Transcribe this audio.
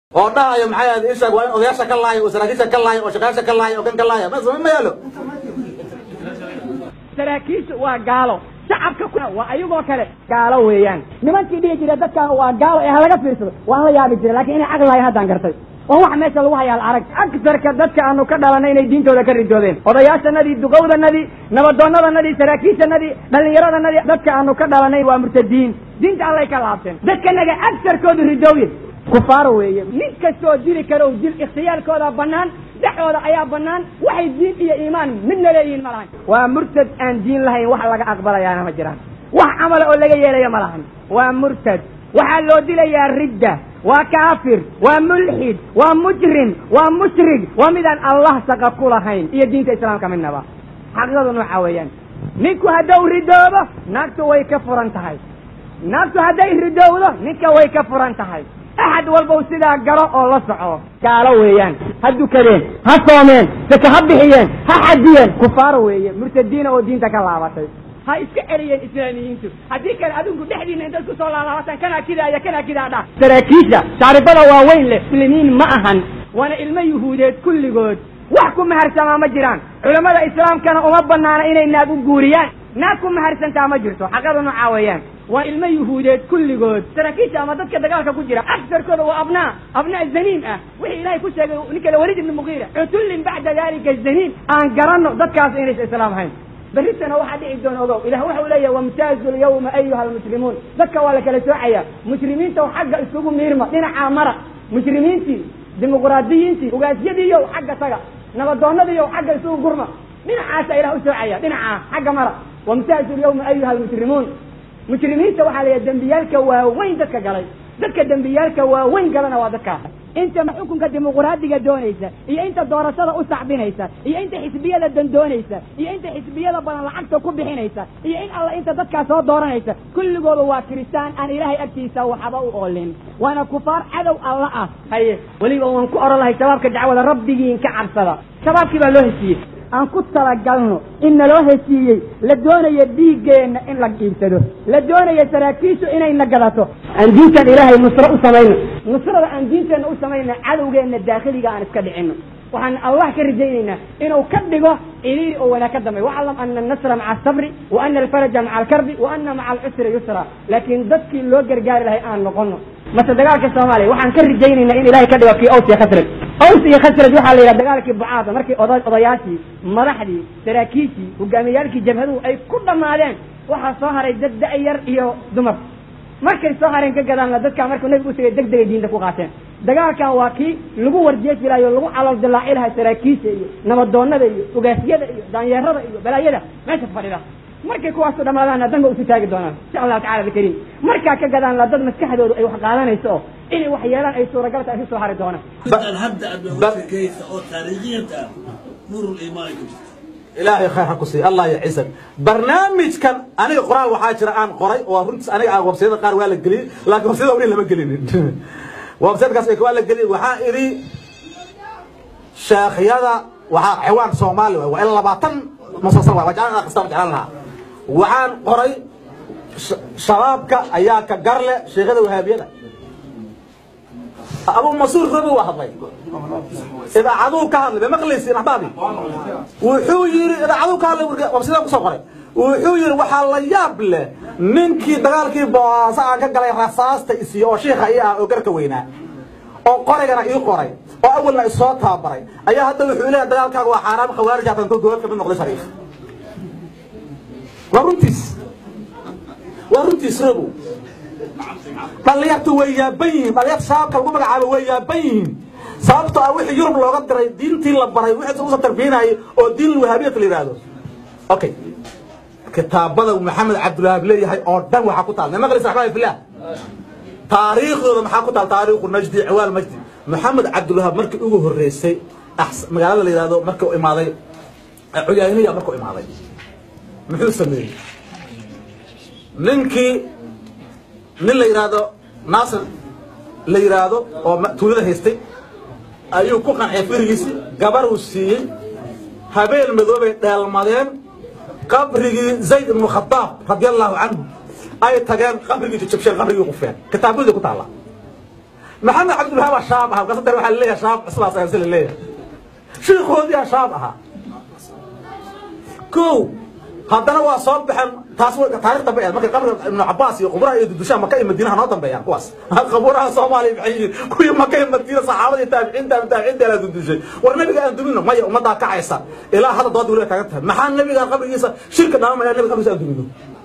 oo dhahayo maxay ahayd ishaag waa in odayaasha ka laayo oo saraakiisha ka laayo oo shaqaasha ka laayo oo kan ka laayo ma samayn ma yaalo saraakiishu waa gaalo shacabka ku waa ayagoo kale gaalo weeyaan nimankii dhihi jira dadkan waa gaalo ee halaga fiirsado waan la yaabi jira lakin inay caqli lahayn haddaan gartay oo wax meesha lagu hayaa arag agsarka dadka aanu ka dhalanay inay diintooda ka ridoodeen odayaashanadii duqowdanadii nabadoonnadanadii saraakiishanadii dhallinyaradanadii dadka aanu ka dhalanay waa murtadiin diinta allay ka laabteen dadkanaga agsarkoodu ridooye kufaaro weeye nin kastoo dili karo dil ikhtiyaalkooda banaan dhexooda ayaa banaan waxay diin iyo iimaan midna leeyihiin ma lahan waa murtad aan diin lahayn wax laga aqbalayaana ma jiraan wax camala oo laga yeelaya ma lahan waa murtad waxaa loo dilayaa ridda waa kaafir waa mulxid waa mujrim waa mushrig waa midaan allah saqa ku lahayn iyo diinta islaamka midnaba xaqiiqadu nooca weeyaan ninku hadduu ridoobo naagtu way ka furan tahay naagtu hadday ridowdo ninka way ka furan tahay axad walbow sidaa garo oo la soco gaalo weeyaan ha dukadeen ha soomeen saka ha bixiyeen ha xadiyeen kufaaro weeye murtadiina oo diinta ka laabatay ha iska celiyeen islaamiyiintu haddii kale adinku dhexdiina intaad ku soo laalaabataan kanaa kidaaya kanaa kidaa dha saraakiisha taaribada waaweyn leh muslimiin ma ahan waana ilmo yuhuudeed kulligood wax ku maharsamaa ma jiraan culammada islaamkana uma banaana inay naag u guuriyaan naag ku maharsantaa ma jirto xaqadu noocaa weeyaan waa ilmo yuhuudeed kulligood saraakiisha ama dadka dagaalka ku jira aksarkooda waa abnaa abnaa zaniim ah wixii ilaahay ku sheegay ninka walid ibni mugiira cutullin bacda dalika zaniim aan garanno dadkaas inaysa islaam hayn berritana waxaa dhici doona ogow ilah waxa uu leeyahay wamtaazu lyawma ayuha almuslimuun dadka waa la kala soocaya muslimiinta xagga isugu miirma dhinacaa mara muslimiintii dimuqraadiyiintii ugaasyadiiyo xagga taga nabadoonadiiyo xagga isugu gurma dhinacaasa ilah u soocaya dhinacaa xagga mara wamtaazu lyawma ayuha almuslimuun mujrimiinta waxaa la yidhaha dembiyaalka waaweyn dadka galay dadka dembiyaalka waaweyn galana waa dadkaas inta xukunka dimuqraadiga doonaysa iyo inta doorashada u sacbinaysa iyo inta xisbiyada dandoonaysa iyo inta xisbiyada badan lacagta ku bixinaysa iyo in alla inta dadkaas soo dooranaysa kulligooda waa kiristaan aan ilaahay agtiisa waxba u oolin waana kufaar cadow alla ah haye weliba waan ku oran lahay shabaabka dacwada rabbigiin ka cabsada shabaabkii baa loo heshiiyey aan ku talagalno in naloo heshiiyey la doonayo dhiiggeenna in la iibsado la doonayo saraakiishu inayna gadato aan diintan ilaahay nusro u samayno nusrada aan diinteenna u samayna cadowgeenna daakhiliga aan iska dhicino waxaan allah ka rajaynaynaa inuu ka dhigo iliiri oo wanaag ka dambeey waclam ana annasra maca asabri wa ana alfaraja maca alkarbi wa ana maca alcusri yusra laakiin dadkii loo gargaari lahay aan noqono mase dagaalka soomaaliya waxaan ka rajaynaynaa in ilahay ka dhigo kii aws iyo khasraj aws iyo khasraj waxaa la yidhaha dagaalkii bucaada markii oda odayaashii madaxdii saraakiishii hogaamiyaalkii jabhaduhu ay ku dhammaadeen waxaa soo haray dad da-yar iyo dumar markay soo hareen ka gadaanna dadkaa markuu nabigu usagay deg degay diinta ku qaateen dagaalkan waa kii lagu warjeefi lahay o lagu calool dilaaci lahay saraakiisha iyo nabadoonada iyo ogaasyada iyo daanyeerada iyo balaayada meesha fadhida markay kuwaasu dhamaadaanna danba usu taagi doonaan insha allahu tacala bikariim markaa ka gadaanla dad maskaxdoodu ay wax qaadanayso oo inay wax yeelaan ay suuragalta ay ku soo hari doonaan hadda aad sheekaysa oo taariikhiyanta ah nuurul iimaan ku jirta ilaahay khayr ha ku siiya allah ya ciisan barnaamijkan aniga qoraal waxaa jira aan qoray oo runtiis aniga aan websayada qaar waa la geliyey laakiin websayada weli lama gelinin websayadkaas waa la geliyey waxaa idhi sheekhyada waxaa xewaan soomaali waay waa ilaa labaatan musalsal waay waa jeclaan akhristaa ma jeclaan lahaa waxaan qoray shabaabka ayaa ka garle sheekhada wahaabiyada abu masuur rabi waa hadlay idaacaduu ka hadlay bay maqlaysiin axbaabi wuxuu yidhi idaacaduu ka hadlay wabsidaa kusoo qoray wuxuu yidhi waxaa la yaab leh ninkii dagaalkii boosa aan ka galay rasaasta isiyo oo shiikha ii ah oo garka weynaa oo qoraygana ii qoray oo awalna isoo tababaray ayaa hadda wuxuu leeyahay dagaalkaaga waa xaaraam khawaarij hatan koo dowlad kamid noqday shariif waa runtiis waa runtiis rabow dhalinyartu way yaaban yihiin dhalinyarta shabaabka lagu magacaabo way yaaban yihiin sababtoo ah wixii yurub looga diray diintii la baray wixii usa tarbiyinayay oo diin wahaabiyat la yidhaahdo okay kitaabada maxamed cabdulwahaab leeyahay oo dhan waxaa ku taal maqlis raxmaan fillah taariikhdooda maxaa ku taal taariikhu najdi ciwaal majdi maxamed cabdulwahaab markii ugu horreysay magaalada la yidhahdo markii u imaaday cuyaaniya markuu imaaday muxuu sameeyey ninkii nin la yidhaahdo naasir la yidhaahdo oo tuulada haystay ayuu ku qanciyay firigiisi gabar uu siiyey habeen madoobay dheelmadeen qabrigii zayd ibnu khadaab radia allahu canhu ay tageen qabrigii jajabsheen qabrigii qufeen kitaabadii ku taalla maxamed cabdilwahaab aa shaab ahaa markaas dar waxaa laleeyahay shaab cusbaa sayansi laleeyahay shiikoodiyaa shaab ahaa kow haddana waa soo baxeen taas taarikh dambe eed markay qabriga ibnu cabaas iyo quburaha iyo dudushaha maka iyo madiinaha noo dambeeyaan kuwaas quburaha soomaaliya maxay yihiin kuwii maka iyo madiina saxaabada iyo taabiciinta taabiciinta la dudushay war nabiga aan dumino maya ummaddaa kacaysa ilaa hadda doodda weliba taagan tahay maxaa nabiga qabrigiisa shirka dhaamamaya nabiga qabrigiisa aan dumino